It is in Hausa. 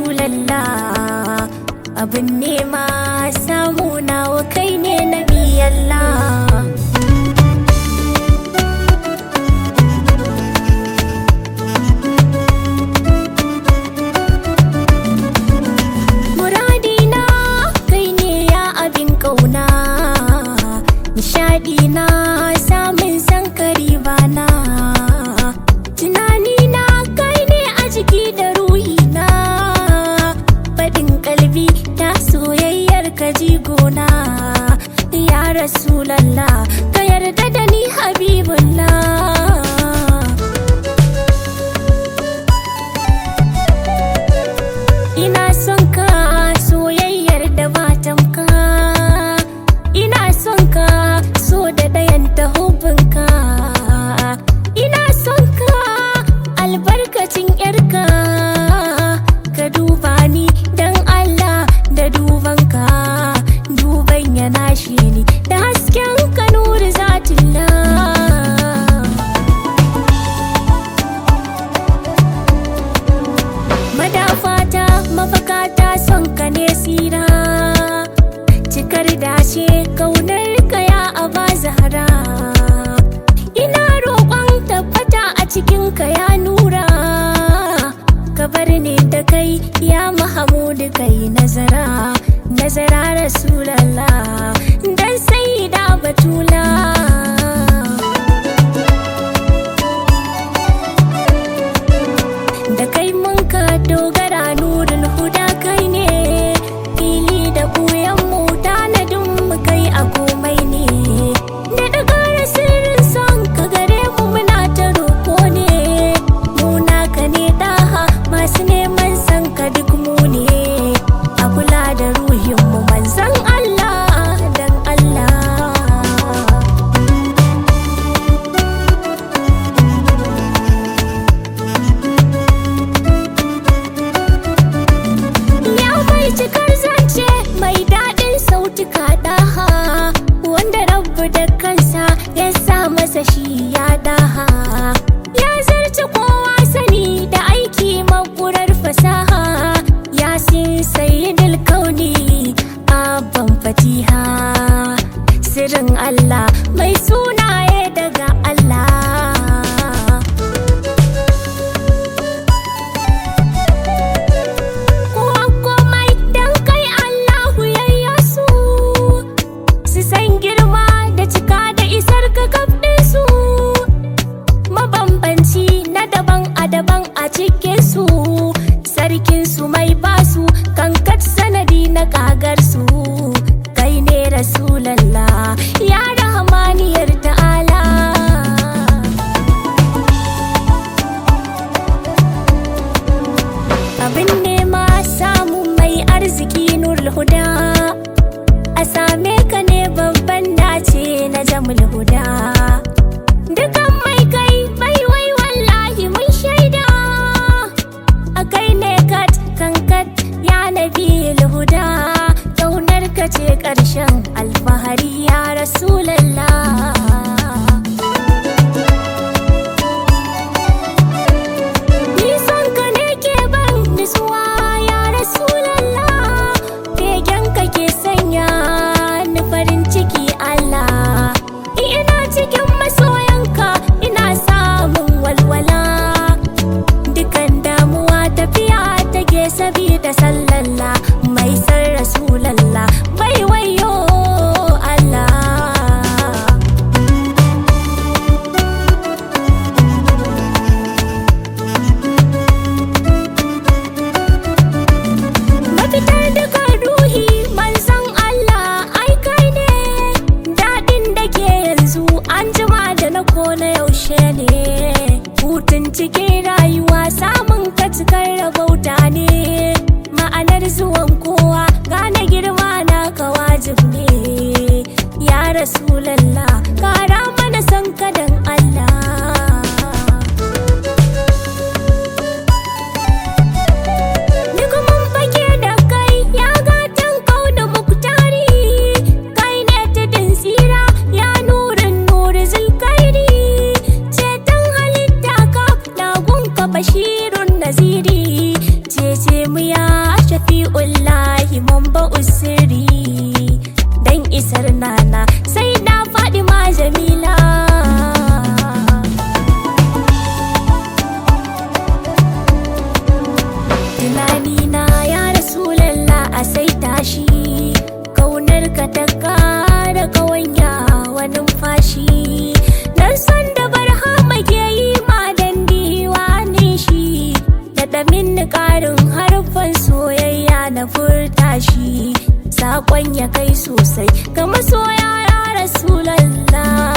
rasulallah abin nema samu nawa kai ne nabi Allah Muradina kai ne ya abin kauna Nishadina samun sankari bana Tunanina kai ne a jiki da ruhina Faɗin kalbi ta soyayyar ka jigona Ya Rasulallah ka yarda da ni Habibullah Ina son ka soyayyar da ba tamka Ina son ka so da ɗayan ta hubinka Ina son ka albarkacin yarka Ka duba ni don Allah da dubanka Duban yana shi ni da hasken ka nuri zatullah madafata mafakata son ka ne sira cikar dace kaunar ka ya aba zahara ina roƙon tabbata a cikin ka ya nura ka bar ni da kai ya mahamudu kai nazara nazara rasulallah dan sai da batula da kai mun ka dogara nurin huda kai ne fili da buyan mu tanadin mu kai a komai ne da daga sirrin son ka gare mu muna ta roko ne mu naka ne daha masu neman san ka duk mu ne a kula da ruhin mu manzan Allah dan Allah Ya mai cikar zance mai daɗin sautuka ɗaha wanda rabu da kansa ya sa masa shi ya daha ya zarce kowa sani da aiki makurar fasaha ya sin sayyidul kauni abban fatiha sirrin Allah mai sunaye daga Allah Kowa komai dan kai Allahu yayya su su san girma da cika da isar ka kafin su mabambanci na daban a daban a cikin su sarkin su mai basu kankat sanadi na kagar su kai ne rasulallah ya rahmaniyar ta'ala abin nema samun mai arziki nurul huda a same ka ne babban dace na jamul huda dukan mai kai bai wai wallahi mun shaida a kai ne kat kankat ya nabi huda ƙaunar ka ce ƙarshen alfahari ya rasulallah Nisan ka ne ke ban nutsuwa ya Rasulallah Begen ka ke sanya ni farin ciki Allah Ina cikin masoyanka ina samun walwala Dukan damuwa tafiya take sabida sallalla Mai san Rasulallah bai wayo Allah mafitar duka ruhi manzon Allah ai kai ne daɗin da ke yanzu an jima da na kona yaushe ne hutun cikin rayuwa samun ka cikar rabauta ne ma'anar zuwan kowa gane girma na ka wajib ne ya rasulallah kara mana san kadan Allah Duk mun fake da kai ya gatan kauna muktari kai ne tudun tsira ya nurin nuri zulkairi ceton halitta ka na gunka bashirun naziri cece mu ya na furta shi sakon ya kai sosai ga masoya ya rasulallah